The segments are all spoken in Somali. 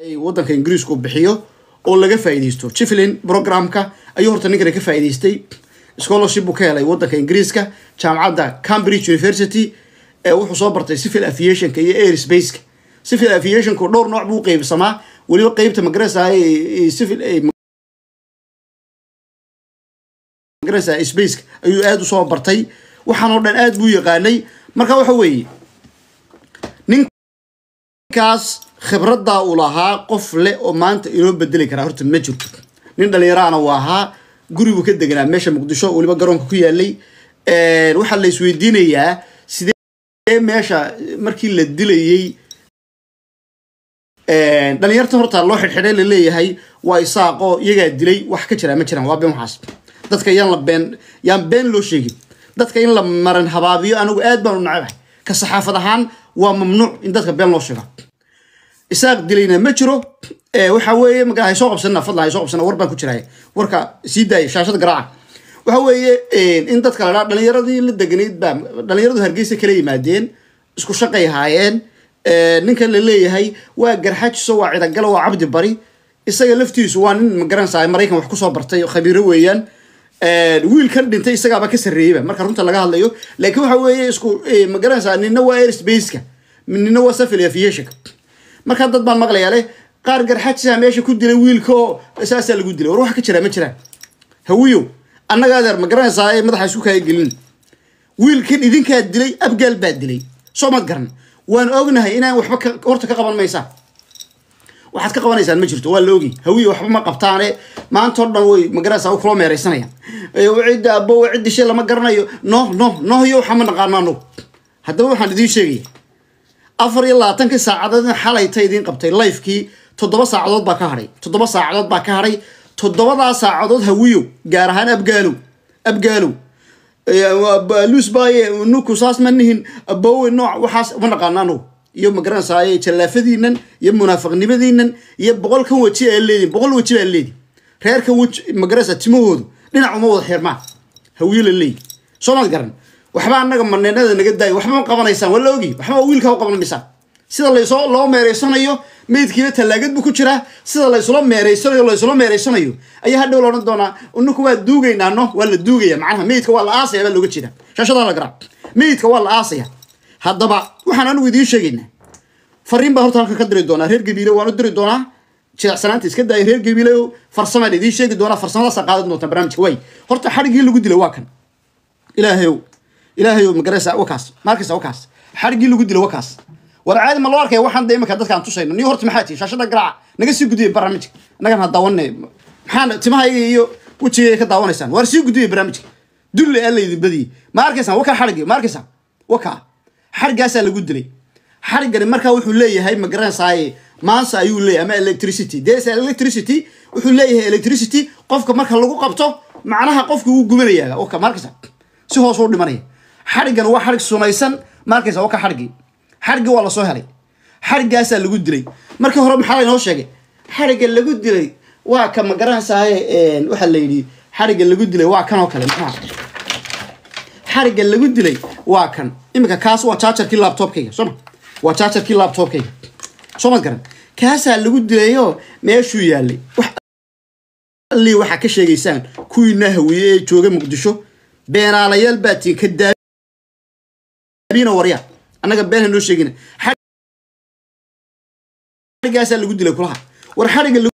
waddanka ingiriisku bixiyo oo laga faa'iidaysto chiflin programka ayuu horta ninkani ka faa'iidaystay scholarship buu ka helay waddanka ingiriiska jaamacadda cambridge university ee wuxuu soo bartay civil aviationka iyo airspace-ka civil aviationku dhowr nooc buu u qeybsamaa weliba qeybta magarasa civil magarasa spaceka ayuu aada usoo bartay waxaan oo dhan aada buu yaqaanay marka waxa weeye ninkaas khibraddaa uu lahaa qof leh oo maanta inoo bedeli karaa horta ma jirto nin dhalinyaraana uu ahaa guribuu ka deganaa meesha muqdisho weliba garoonka ku yaalay waxaa la isweydiinayaa sidee meesha markii la dilayey dhalinyarta horta loo xidhxidhay laleeyahay waa isaaqo iyagaa dilay wax ka jiraa ma jiraan waa been waxaas dadka yaan la been yaan been loo sheegin dadka in la maran habaabiyo anigu aad baan u nacabahay ka saxaafad ahaan waa mamnuuc in dadka been loo sheega isaaq dilayna ma jiro waxa weeye magaa hay soo qabsanina fadlan hay soo qabsanina war baan ku jiraya warka sii daaya shaashada garaaca waxa weeye in dadka la dhaa dhalinyaradii la deganayd baa dhalinyaradu hargeysa kala yimaadeen isku shaqay haayeen ninkan la leeyahay waa garxajiso waa cidagalo waa cabdi bari isaga laftiisu waa nin magaranaysaa maraykan wax kusoo bartay khabiiro weeyaan wiilkan dhintay isagaaba ka sarreeyeyba marka runta laga hadlayo laakiin waxa weeye isku magaranaysaa nina waa airspace-ka nina waa safil aviationka markaa dad baan maqlayaa leh qaar garxajisa meesha ku dilay wiilka oo saasaa lagu dilay war wax ka jiraa ma jiraan hawiyow annaga adeer ma garanaysaa ee madaxa isku kaaga gelin wiilkan idinkaa dilay abgaal baa dilay soo mad garan waan ognahay inaan waxba horta ka qaban maysaa waxaad ka qabanaysaan ma jirto waa la ogi hawiye waxba ma qabtaane maanta o dhan way magaraysaa kula meeraysanayaan cidda abo ciddi shay lama garanayo no no no iyo waxa ma naqaano anugu haddaba waxaan idiin sheegaya afar iyo labaatankii saacadood xalayta idiin qabtay lifekii toddoba saacadood baa ka hadhay toddoba saacadood baa ka hadhay toddobadaa saacadood hawiyow gaar ahaan abgaalow abgaalow luusbaaye nuku saas ma nihin abowe nooc waxaas ma naqaano anugu iyo magaranaysaa jallaafadiinan iyo munaafiqnimadiinan iyo boqolkan weji aa leediin boqol weji baa leediin reerkan weji magaranaysaa timahoodu dhinac uma wada xirmaan hawiyo la leeyi soo maad garan waxba annaga maneenada naga daayo waxba ma qabanaysaan waa la ogi waxba wiilkaa u qaban maysaan sida laysoo loo meereysanayo meydkiina tallaagad buu ku jiraa sida laysula meereysanayo laysula meereysanayo ayaa hadhow la odhan doonaa uninku waa duugaynaa no waa la duugaya macnaha meydka waa la aasaya baa looga jeeda shaashadaa la garaa meydka waa la aasaya haddaba waxaan anigu idiin sheegaynaa fariin baan horta halkan ka diri doonaa reer gabiile waan u diri doonaa jilecsanaanta iska daaya reer gabiile farsamaan idiin sheegi doonaa farsamadaasa qaadan doontaa barnaamijka way horta xadhigii lagu dilay waa kan ilaahayow ilaahayow magaraysa wakaas maarkaysa wakaas xadhigii lagu dilay wakaas war caadi ma loo arkaya waxaan da imika dadkaan tusayno niyo horta maxaa tihi shaashada garaaca naga sii gudbiya barnaamijka annagan ha daawanne maxaan timahayga iyo wejigayga ka daawanaysaan waar sii gudbiya barnaamijka dulle aa laydin badiyey ma arkaysaan wakaa xadhigi ma arkaysaan wakaa xadhigaasaa lagu dilay xadhigani markaa wuxuu leeyahay ma garanaysaay maansa ayuu leeyahay ama electricity des electricity wuxuu leeyahay electricity qofka marka lagu qabto macnaha qofka wuu gubanaya waka ma arkaysa si hoos u dhimanaya xadhigani waa xadhig sunaysan ma arkaysa waka xadhigii xadhigii waa lasoo helay xadhigaasaa lagu dilay markii hore maxaa laynoo sheegay xadhigga lagu dilay waa ka ma garanaysaay waxaa la yidhi xadhigga lagu dilay waa kan oo kale maxaa xarigga lagu dilay waa kan iminka kaas waa jaajarkii laptopkayga sooma waa jaajarkii laptopkayga soo mad garan kaasaa lagu dilayo meeshuu yaalay wax allii waxaa ka sheegaysaan kuwiina hawiye ee jooga muqdisho beenaalayaal baa tiin ka daabina warya annaga been ha noo sheegina xarigaasaa lagu dilay kulaha war xarigga lagu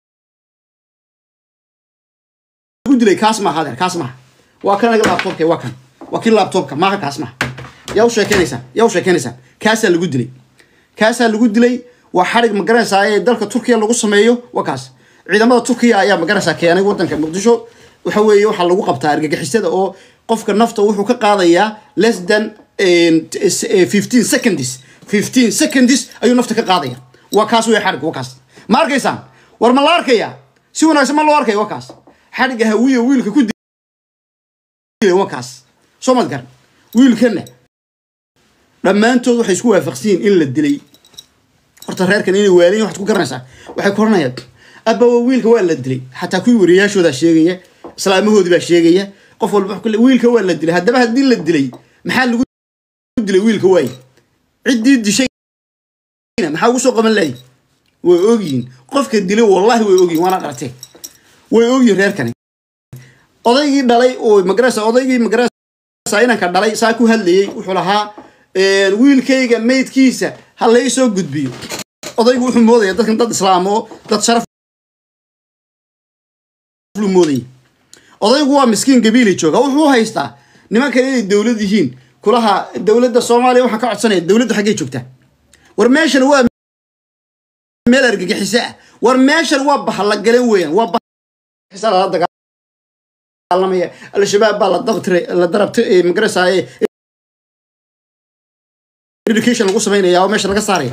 dilay kaas maaha adeer kaas maaha waa kan anaga laptopka waa kan waa kii laptopka maaha kaas maaha yaa u sheekeynaysaan yaa u sheekeynaysaan kaasaa lagu dilay kaasaa lagu dilay waa xarig magaranaysaa ee dalka turkiya lagu sameeyo waa kaas ciidamada turkiya ayaa magaranaysaa keenay wadanka muqdisho waxa weeye waxaa lagu qabtaa argagixisada oo qofka nafta wuxuu ka qaadayaa less than fifteen seconds fifteen seconds ayuu nafta ka qaadaya waa kaas wey xarig waa kaas ma arkaysaan war ma la arkaya si wanaagsan ma loo arkaya waa kaas xarigga hawiya wiilka ku dilay waa kaas soo mad garan wiilkana dhammaantood waxay isku waafaqsan yihiin in la dilay horta reerkan inay waalayin waxaad ku garanaysaa waxay koranayaan abbawa wiilka waa la dilay xataa kuwii wariyaashoodaa sheegaya islaamahoodii baa sheegaya qof walba wuxuu ku leeyahay, wiilka waa la dilay haddaba haddii la dilay maxaa lagu dilay wiilka waaye ciddii dishayna maxaa ugu soo qaban lahay way ogyihiin qofka dilay wallahi way ogyihin waana dhartee way ogyihin reerkani odaygii dhalay oo magarasa odaygii magarasa inanka dhalay saa ku hadlayey wuxuu lahaa wiilkayga maydkiisa ha lai soo gudbiyo odaygu wuxuu moodaya dadkan dad islaam oo dad sharaf lu moodaya odaygu waa miskiin gabiili jooga wuxuu haystaa nimankan inay dowlad yihiin kulaha dowladda soomaaliya waxaan ka codsanaya dowladda xaggay joogtaa war meeshan waa meel argagixiso ah war meeshan waa bahallagalan weeyaan waa bahisa lala dagaalamaya al-shabaab baa la dabtire la darabtay magarasaaye education lagu samaynaya oo meesha laga saaraya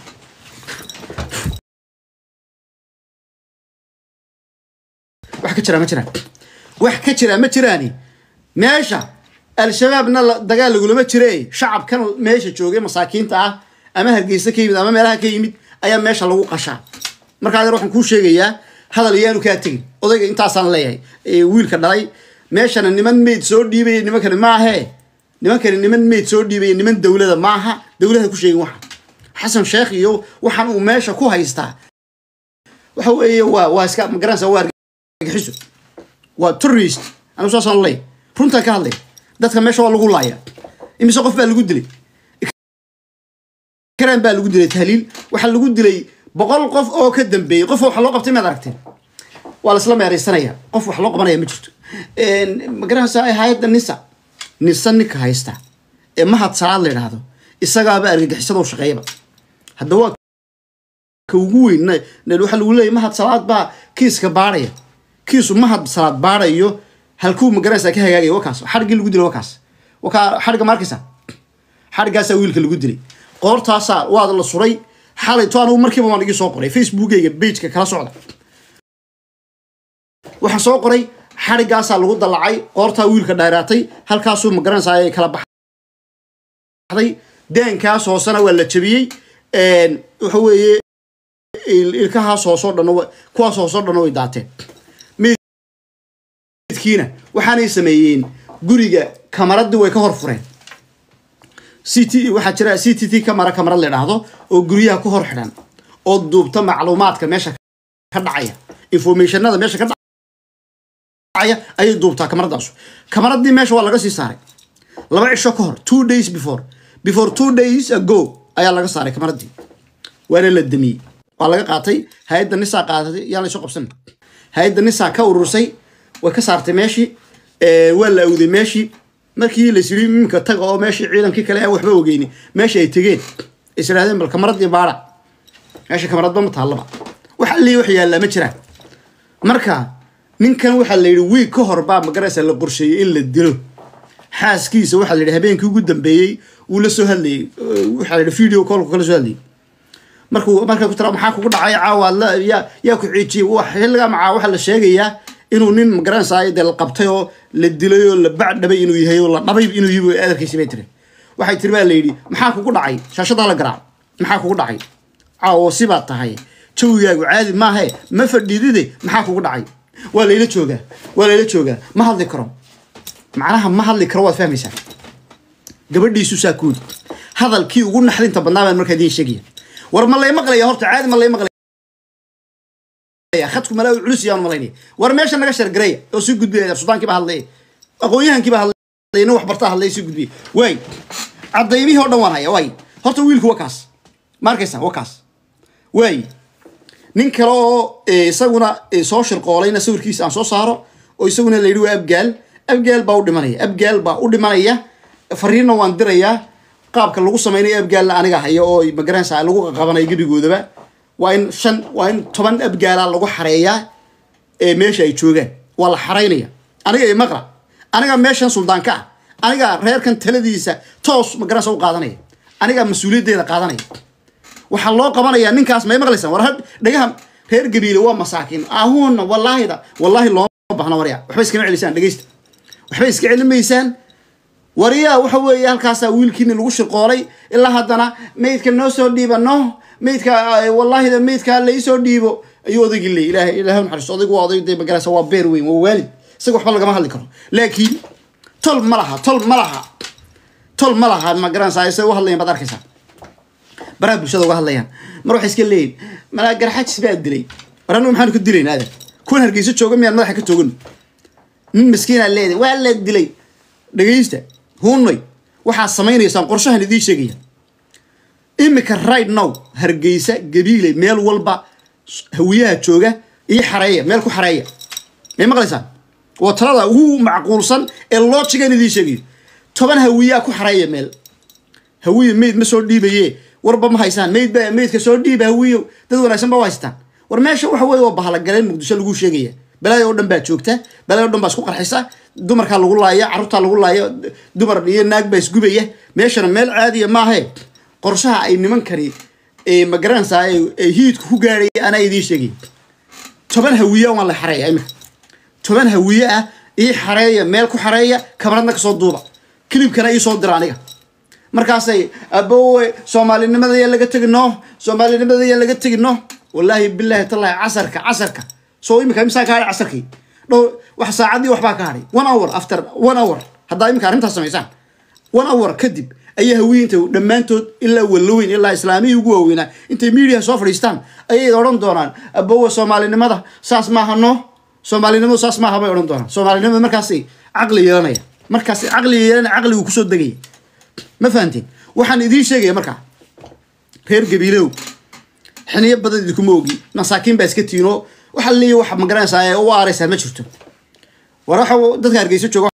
wax ka jiraa ma jiraan wax ka jiraa ma jiraani meesha al-shabaabna dagaal lagulama jire shacabkan meesha joogay masaakiinta ah ama hargeysa ka yimid ama meelaha ka yimid ayaa meesha lagu qashaa markaa adeer waxaan kuu sheegayaa hadal yaanu kaa tegin odayga intaasaan leeyahay wiilka dhalay meeshana niman meyd soo dhiibaya nimankani maahee nimankani niman meyd soo dhiibaya niman dowlada maaha dowlada ku sheegin waxa xasan sheekh iyo waxaan uu meesha ku haystaa waxa weeye waa waa iska magaranaysa waa argagixiso waa terrorist anigu saasaan leeyahay runtaan ka hadlaya dadka meesha waa lagu laaya imise qof baa lagu dilay karaan baa lagu dilay tahliil waxaa lagu dilay boqol qof oo ka dambeeyey qof wax loo qabtay maad aragteen waa la isla meeraysanaya qof wax loo qabanaya ma jirto magaranaysa hay-adda nisa nisa ninka haysta ee mahad salaad la yidhaahdo isagaaba argagixisada u shaqeeyaba hadda waa ka ugu weyn waxaa lagu leeyahy mahad salaad baa kiiska baarhaya kiisu mahad salaad baarhayo halkuu magaranaysa ka hagaagaya wakaas xadhiggii lagu dilay wakaas wakaa xadhigga ma arkaysa xadhiggaasaa wiilka lagu dilay qoortaasaa waad la suray xalay to anugu markiiba waan igii soo qoray facebookeyga bageka kala socda waxaan soo qoray xadhiggaasaa lagu dallacay qoortaa wiilka dheeraatay halkaasuu magaranaysaa ay kala baxday deenkaas hoosena waa la jabiyey waxa weeye ilkahaas hoosoo dhan kuwaas hoosoo dhan way daateen midkiina waxaanay sameeyeen guriga kamaradii way ka hor fureen ct waxaa jira c t t camara kamarad la idhaahdo oo guryaha ku hor xidhan oo duubta macluumaadka meesha ka dhacaya informationada meesha ka dhacaya ayay duubtaa kamaradaasu kamaradii meesha waa laga sii saaray laba cisho ka hor two days before before two days ago ayaa laga saaray kamaradii waana la damiyey waa laga qaatay hay-adda nisaa qaadatay yaa laysu qabsan hay-adda nisaa ka urursay way ka saartay meeshii waa la awday meeshii markii la yiri iminka taga oo meeshii ciidankii kale aan waxba ogeyni meesha ay tegeen is idhahdeen bal kamaradii baara meesha kamaradba ma taallaba wax allii wax yaallaa ma jiraan marka ninkan waxaa la yidhi wiig ka hor baa magaraysa la qorsheeyey in la dilo xaaskiisa waxaa la yidhi habeenkii ugu dambeeyey wuu la soo hadlayey waxaa la yidhi video callku kala soo hadlayey markuu markaa ku tira maxaa kugu dhacay caawa la yaa yaa ku ciijiyey wax xilligaa macaa waxaa la sheegayaa inuu nin magaranaysaa dee la qabtay oo la dilay oo la bacdhabay inuu yahay oo la dhabay inuu yahay adarkiisi bay tiri waxay tiri baa la yidhi maxaa kugu dhacay shaashadaa la garaac maxaa kugu dhacay caawo sibaad tahay jawigaagu caadi maahe ma fadhiidide maxaa kugu dhacay waa layla joogaa waa layla joogaa ma hadli karo macnaha ma hadli karo waad fahmaysaa gabadhiisu saa kuudi hadalkii ugu naxdinta badnaa baan markaa idiin sheegaya war ma lay maqlaya horta caadi ma lay maqlaya khadku malaa culus yaan malaynaya war meesha naga shargareeya oo sii gudbiyaya sudaankii baa hadlaya aqoon-yahankii baa hadlaya nin wax bartaa hadlaya sii gudbiya waay cadaymihii oo dhan waan haya waay horta wiilku waa kaas ma arkaysa waa kaas waay nin kale oo isaguna soo shirqoolayna sawirkiisa aan soo saaro oo isaguna la yidhi waa abgaal abgaal baa u dhimanaya abgaal baa u dhimanaya fariinna waan dirayaa qaabka lagu samaynayo abgaalna aniga haya oo magaranaysa lagu qaqabanayo gebigoodaba waa in shan waa in toban abgaala lagu xareeyaa ee meesha ay joogaan waa la xaraynaya aniga maqla aniga meeshan suldaanka ah aniga reerkan taladiisa toos magaranaysa u qaadanaya aniga mas-uuliyaddeeda qaadanaya waxaa loo qabanayaa ninkaas may maqlaysaan war dhagaha reer gabiile waa masaakiin ahuuna wallaahida wallaahi looma bahna warya waxba iskama celisaan dhegeysta waxba iska celimaysaan waryaa waxa weeye halkaasaa wiilkiini lagu shirqoolay ilaa haddana maydka noo soo dhiiba no maydka wallaahida maydka laisoo dhiibo ayuu odaygii leey ilaah ilaah naxariisto odaygu waa oday dee magaraysa waa beer weyn waa waalid isaga waxba lagama hadli karo laakiin tol ma laha tol ma laha tol ma laha magaranaysaa isay u hadlayan baad arkaysaa baraha bulshada uga hadlayaan mar waxay iska leeyihin malaa garxajis baa dilay war anagu maxaanu ka dilayn aadan kuwan hargeysa jooga miyaan madaxa ka toogan nin miskiinaa leedahay waa la dilay dhegaysta huunay waxaad samaynaysaan qorshahan idiin sheegaya imika right now hargeysa gabiile meel walba hawiyaha jooga iyo xareeya meel ku xareeya may maqlaysaan waa talada ugu macquulsan ee loojigan idiin sheegayo toban hawiyaa ku xareeya meel hawiye meyd ma soo dhiibaye warba ma haysaan meyd ba meydka soo dhiiba hawiyo dad wanaagsan ba u haystaan war meesha waxa weye waa bahalagaleen muqdisho lagu sheegaya balaayo oo dhan baa joogta balaayo o dhan baa isku qarxisa dumarkaa lagu laaya carruurtaa lagu laaya dumar iyo naag baa isgubaya meeshana meel caadiya maahe qorshaha ay nimankani ma garanaysaa ay hiidku ku gaadhaya anaa idiin sheegay toban hawiye waan la xareeya imika toban hawiye ah ii xareeya meel ku xareeya kabaradna kasoo duuba kilibkana ii soo dira aniga markaasay abowe soomaalinimada yaa laga tegi no soomaalinimada yaa laga tegi no wallaahi bilaahi tallahi casarka casarka soo imika imsaa ka hadhay casarkii dhow wax saacadii waxbaa ka hadhay one hour after one hour haddaa imika arrintaas samaysaan one hour kadib ayaa hawiyiinta dhammaantood ilaa walaweyn ilaa islaamihii ugu waaweynaa intay miidiyaha soo fadhiistaan ayay odhan doonaan abowe soomaalinimada saas maaha no soomaalinimadu saas maaha bay odhan doonaan soomaalinimada markaasay caqli yeelanaya markaasay caqli yeelanaya caqligu kusoo degaya ma fahanteen waxaan idiin sheegaya markaa reer gabiilow xiniyo badan idinkuma ogi masaakiin baa iska tiinoo waxa leeyahy wax magaranaysaa ee u aaraysaa ma jirto war waxa dadka hargeysa jooga